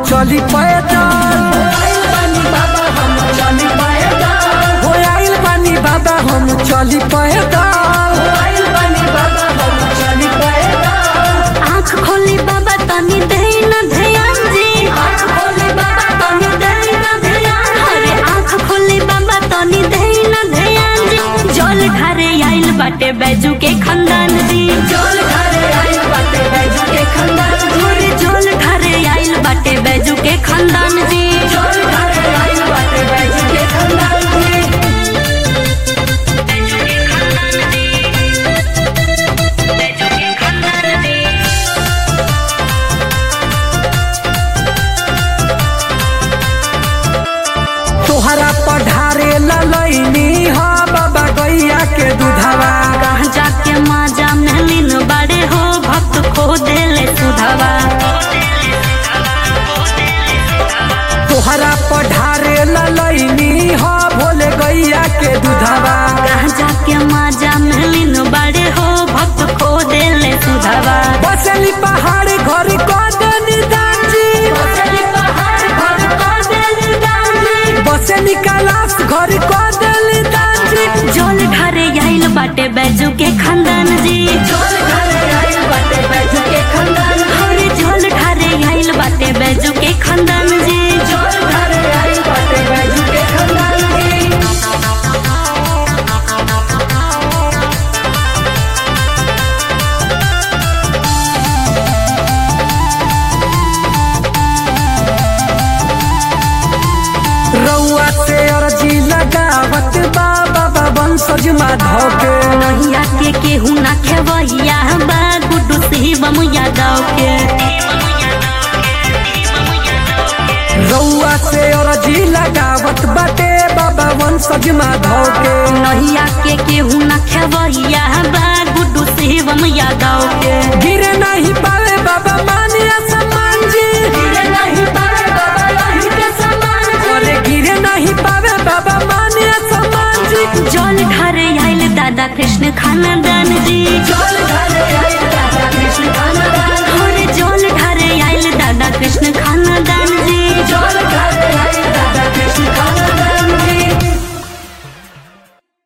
चली पैदल हो आइल बानी बाबा हम चली पैदल आँख खोली बाबा तनी दे न ध्यान जी अरे आँख खोली बाबा तनी दे न ध्यान जी जल ढारे आइल बाटे बैजू के खानदान जी अरे जल ढारे आइल बाटे बैजू के खानदान जी तोहरा पढ़ारे ललैनी ह बाबा गैया के दूधवा कहाँ जाके माजा महलिन बड़े हो भक्त खो देले सुधवा तोहरा पढ़ारे ललैनी ह भोले गैया के दूधवा कहाँ जाके माजा महलिन बड़े हो भक्त खो देले सुधवा बसली पहाड़ घर कदनी दाची बसली कैलाश घर कदली दाची जल ढारे आइल बाटे बैजू के खानदान जी अरे जल ढारे आइल बाटे बैजू के खानदान जी रउआ से अर्जी लगावत बा बाबा वंशज माधव के नहिया के केहू ना खेवैया बा गुड्डू शिवम यादव के रउआ से अर्जी लगावत बाटे बाबा वंशज माधव के नहिया के केहू ना खेवैया बा गुड्डू शिवम यादव के गिरे नहीं पावे बाबा मानिया सम्मान जी अरे गिरे नहीं पावे बाबा मानिया सम्मान जी जल ढारे आइल दादा कृष्ण खानदान जी